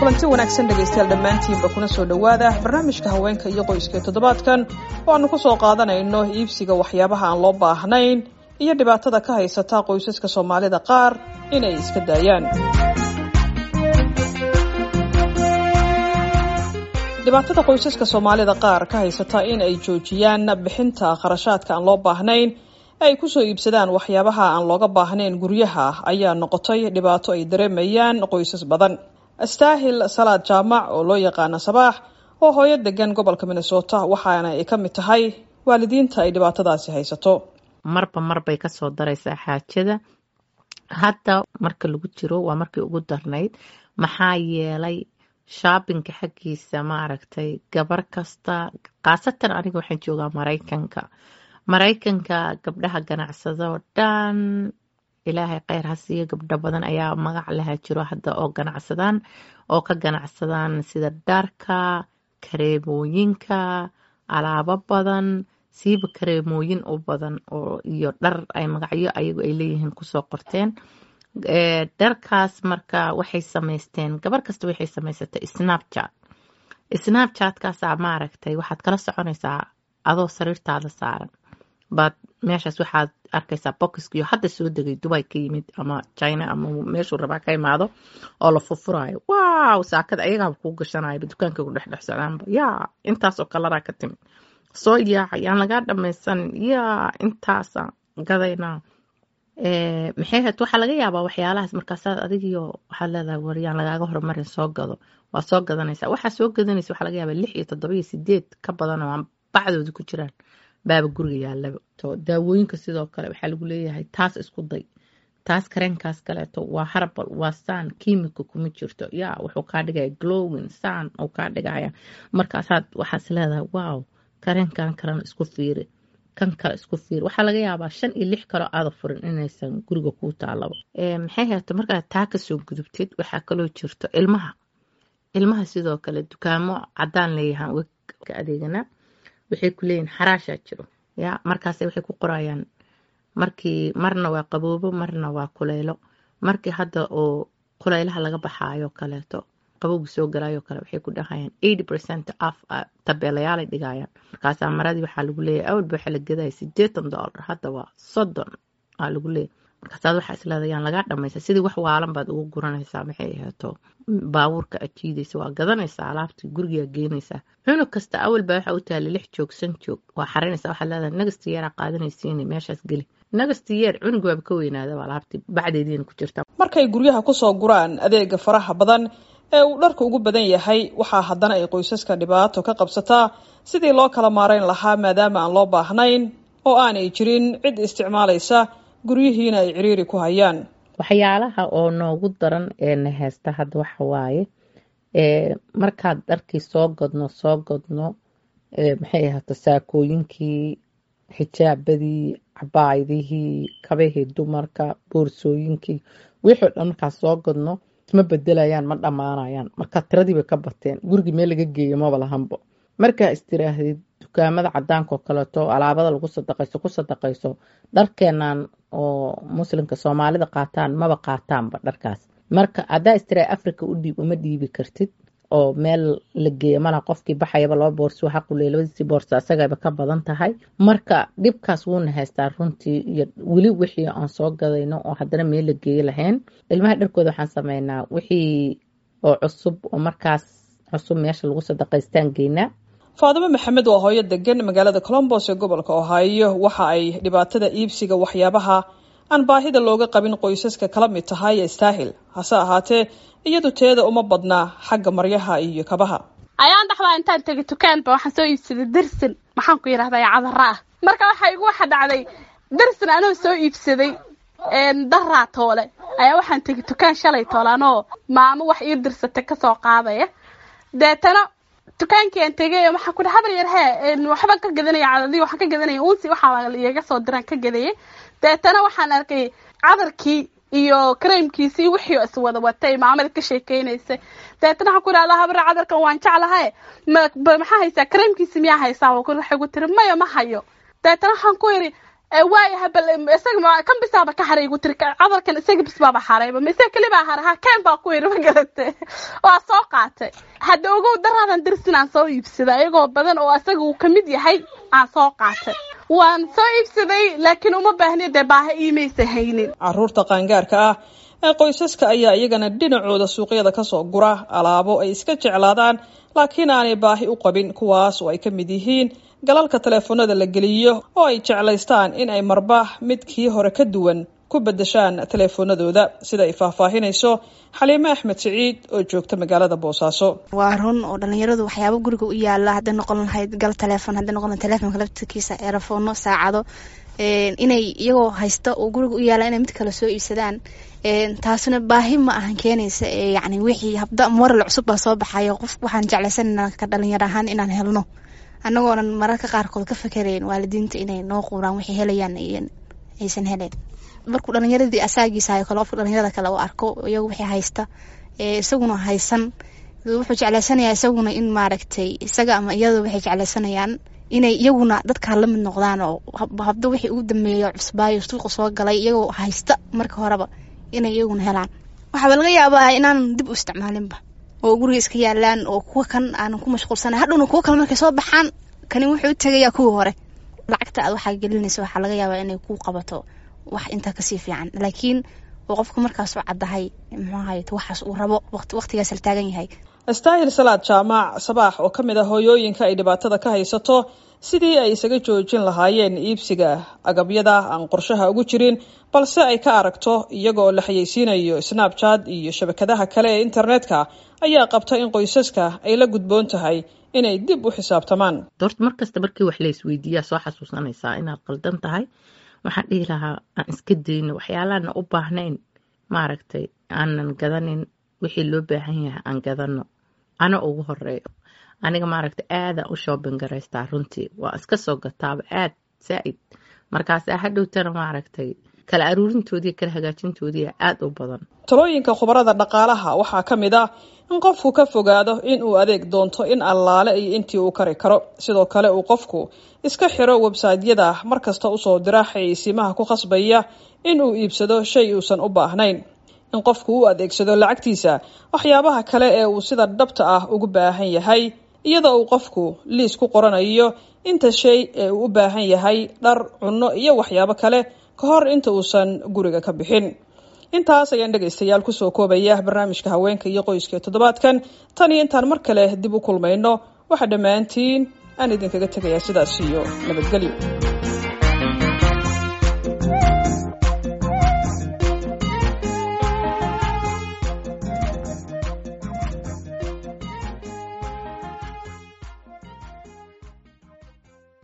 kulanti wanaagsan dhegaystayaal dhammaantiinba kuna soo dhowaada barnaamijka haweenka iyo qoyska toddobaadkan oo aanu ku soo qaadanayno iibsiga waxyaabaha aan loo baahnayn iyo dhibaatada ka haysata qoysaska soomaalida qaar inay iska daayaan dhibaatada qoysaska soomaalida qaar ka haysata in ay joojiyaan bixinta kharashaadka aan loo baahnayn ay kusoo iibsadaan waxyaabaha aan looga baahnayn guryaha ayaa noqotay dhibaato ay dareemayaan qoysas badan astaahil salaad jaamac oo loo yaqaana sabaax oo hooyo degan gobolka minnesota waxaana ay ka mid tahay waalidiinta ay dhibaatadaasi haysato marba marbay kasoo daraysaa xaajada hadda marka lagu jiro waa markii ugu darnayd maxaa yeelay shaabinka xaggiisa maaragtay gabar kasta khaasatan aniga waxaan joogaa maraykanka maraykanka gabdhaha ganacsadoo dhan ilaahay kheyr ha siiyo gabdho badan ayaa magac laha jiro hadda oo ganacsadaan oo ka ganacsadaan sida dharka kareemooyinka alaabo badan siiba kareemooyin u badan oo iyo dhar ay magacyo ayagu ay leeyihiin kusoo qorteen dharkaas marka waxay samaysteen gabar kasta waxay samaysatay snapchat snapchatkaasaa maaragtay waxaad kala soconaysaa adoo sariirtaada saaran baad meeshaas waxaad arkaysaa bokiskiyo hadda soo degay dubay ka yimid ama china ama meeshuu rabaa ka imaado oo la furfuraayo wow saakada ayagaaba kuu gashanayaba dukaanka ku dhexdhex socdaanba yaa intaasoo kalaraa ka timid soo yaaca yaan lagaa dhamaysanin yaa intaasa gadaynaa maxay hayd waxaa laga yaabaa waxyaalahaas markaasaad adigiyo waxaad leedahay war yaan lagaaga horumarin soo gado waa soo gadanaysaa waxaa soo gadanaysa waxaa laga yaabaa lix iyo toddoba iyo sideed ka badan oo aan bacdooda ku jiraan baaba guriga yaalaba to daawooyinka sidoo kale waxaa lagu leeyahay taas isku day taas kareenkaas kaleeto waa harbal waa saan kiimika kuma jirto yaa wuxuu kaa dhigaya glowin saan uu kaa dhigaya markaasaad waxaas leedahay wow kareenkan kalena isku fiiri kan kale isku fiiri waxaa laga yaabaa shan iyo lix kaloo aada furin inaysan guriga kuu taalaba maxay hayto markaad taa kasoo gudubtid waxaa kaloo jirto ilmaha ilmaha sidoo kale dukaamo cadaan leeyahaan ka adeeganaa waxay ku leeyihin xaraashaa jiro ya markaase waxay ku qorayaan markii marna waa qaboobo marna waa kuleylo markii hadda oo kuleylaha laga baxaayo kaleeto qabowgi soo galaayo kale waxay ku dhahayaan eighty percent af tabeelayaalay dhigayaan markaasaa maradii waxaa lagu leeyahay awalba waxaa la gadaya sideetan dollar hadda waa soddon aa lagu leeyahay markaasaad waxaa isleedayaan lagaa dhamaysa sidii wax waalan baad ugu guranaysaa maxay ahaato baabuurka ajiidaysa waa gadanaysaa alaabtii gurigaa geenaysaa cunug kasta awalba waxaa u taala lix joog san joog waa xarinaysaa waxaad leedahay nagasta yeeraa qaadanaysiin meeshaas geli nagasta yeer cunug waaba ka weynaada alaabtii bacdeediina ku jirta markay guryaha kusoo guraan adeega faraha badan ee uu dharka ugu badan yahay waxaa haddana ay qoysaska dhibaato ka qabsataa sidii loo kala maarayn lahaa maadaama aan loo baahnayn oo aanay jirin cid isticmaalaysa guryihiina ay ciriiri ku hayaan waxyaalaha oo noogu daran ee na heesta hadda waxa waaye markaad dharkii soo godno soo godno maxay ahaato saakooyinkii xijaabadii cabaayadihii kabahii dumarka boorsooyinkii wixii o dhan markaad soo godno isma bedelayaan ma dhammaanayaan marka tiradii bay ka bateen gurigii meel laga geeyo maba lahanbo markaa istiraahdid dukaamada cadaanka oo kaleeto alaabada lagu sadaqayso ku sadaqayso dharkeenan oo muslimka soomaalida qaataan maba qaataanba dharkaas marka haddaa istiraha africa u dhiib uma dhiibi kartid oo meel la geeya malaha qofkii baxayaba laba boorsi waxa quley labadiisii boorsa isagaba ka badan tahay marka dhibkaas wuuna haystaa runtii iyo weli wixii aan soo gadayno oo haddana meel la geeyo lahayn ilmaha dharkooda waxaan sameynaa wixii oo cusub oo markaas cusub meesha lagu sadaqaystaan geynaa faadimo maxamed waa hooyo degan magaalada colombos ee gobolka ohaayo waxa ay dhibaatada iibsiga waxyaabaha aan baahida looga qabin qoysaska kala mid tahay istaahil hase ahaatee iyadu teeda uma badnaa xagga maryaha iyo kabaha ayaan dhaxdaa intaan tegay dukaanba waxaan soo iibsaday dersin maxaan ku yidhahdaa cadara ah marka waxaa igu waxa dhacday dersin anoo soo iibsaday daraa toole ayaa waxaan tegay dukaan shalay toole anoo maamo wax ii dirsatay kasoo qaadaya deetana dukaankii aan tegay waxaan ku dhaha habar yar hee waxbaan ka gadanaya cadadii waxaan ka gadanaya unsi waxaa iyaga soo diraan ka gadayay deetana waxaan arkay cadarkii iyo kareemkiisii wixii is wada watay maamada ka sheekeynaysay deetana waxaan ku idhahdaa habar cadarkan waan jeclahay ma maxaa haysaa kareemkiisi miyaa haysaa waxay ku tiri maya ma hayo deetana waxaan ku yidhi waayaha bal isaga ma kan bisaaba ka haray igu tiri cadarkan isaga bis baaba harayba ma isaga keli baa haray ha keen baa ku yiri ma garate waa soo qaatay hadda ogow daraadan dirsin aan soo iibsaday iyagoo badan oo isaga uu kamid yahay aan soo qaatay waan soo iibsaday laakiin uma baahni dee baaha iimaysa haynin caruurta qaangaarka ah ee qoysaska ayaa iyagana dhinacooda suuqyada kasoo gura alaabo ay iska jeclaadaan laakiin aanay baahi u qabin kuwaas oo ay ka mid yihiin galalka teleefoonada la geliyo oo ay jeclaystaan in ay marba midkii hore ka duwan ku bedeshaan teleefoonadooda sida ay faahfaahinayso xaliime axmed siciid oo joogta magaalada boosaaso waa run oo dhalinyaradu waxyaaba guriga u yaala hadday noqon lahayd gal telefoon hadday noqon lahayd telefoonka laftirkiisa eerafoonno saacado inay iyagoo haysta oo guriga u yaala inay mid kale soo iibsadaan taasuna baahi ma ahan keenaysa yani wixii habda moral cusub baa soo baxayo qof waxaan jeclaysanana ka dhalinyar ahaan inaan helno annagoonan mararka qaarkood ka fakerayn waalidiinta inay noo quuraan waxay helayaan aysan helayn markuu dhalinyaradii asaagiisahayo kale qofka dhalinyarada kale u arko iyagu wixii haysta isaguna haysan wuxuu jeclaysanayaa isaguna in maaragtay isaga ama iyada waxay jeclaysanayaan inay iyaguna dadkaa lamid noqdaan oo habda wixii ugu dambeeyo cusbaayo suuqa soo galay iyagoo haysta marka horeba inay iyaguna helaan waxaaba laga yaabaa inaan dib u isticmaalinba oo guriga iska yaalaan oo kuwa kan aanan ku mashquulsana hadhowna kuwo kale markay soo baxaan kani wuxuu u tegayaa kuwii hore lacagta aad waxaa gelinaysa waxaa laga yaabaa inay ku qabato wax intaa kasii fiican laakiin oo qofka markaas u caddahay muxuahay waxaas uu rabo waqtigaas la taagan yahay astaahil salaad jaamac sabaax oo ka mid ah hooyooyinka ay dhibaatada ka haysato sidii ay isaga joojin lahaayeen iibsiga agabyada aan qorshaha ugu jirin balse ay ka aragto iyagoo la xayeysiinayo snabchat iyo shabakadaha kale ee internetka ayaa qabta in qoysaska ay la gudboon tahay inay dib u xisaabtamaan doorta markasta markii wax laysweydiiyaa soo xasuusanaysaa inaad qaldan tahay waxaan dhihi lahaa aan iska dayno waxyaalaana u baahnayn maaragtay aanan gadanin wixii loo baahan yahay aan gadano ana ugu horeeyo aniga maaragtay aadaan u shoobin garaystaa runtii waa iska soo gataaba aad saa-id markaasaa hadhowtana maaragtay kala aruurintoodii kala hagaajintoodii aada u badan talooyinka khubarada dhaqaalaha waxaa ka mid ah in qofku ka fogaado in uu adeeg doonto in allaale iyo intii uu kari karo sidoo kale uu qofku iska xiro websaytyada markasta usoo dira xayeysiimaha ku khasbaya in uu iibsado shay uusan u baahnayn in qofku u adeegsado lacagtiisa waxyaabaha kale ee uu sida dhabta ah ugu baahan yahay iyadoo uu qofku liis ku qoranayo inta shay ee uu u baahan yahay dhar cunno iyo waxyaabo kale ka hor inta uusan guriga ka bixin intaas ayaan dhegaystayaal kusoo koobaya barnaamijka haweenka iyo qoyska toddobaadkan tan iyo intaan mar kale dib u kulmayno waxaa dhammaantiin aan idinkaga tegayaa sidaas iyo nabadgelyo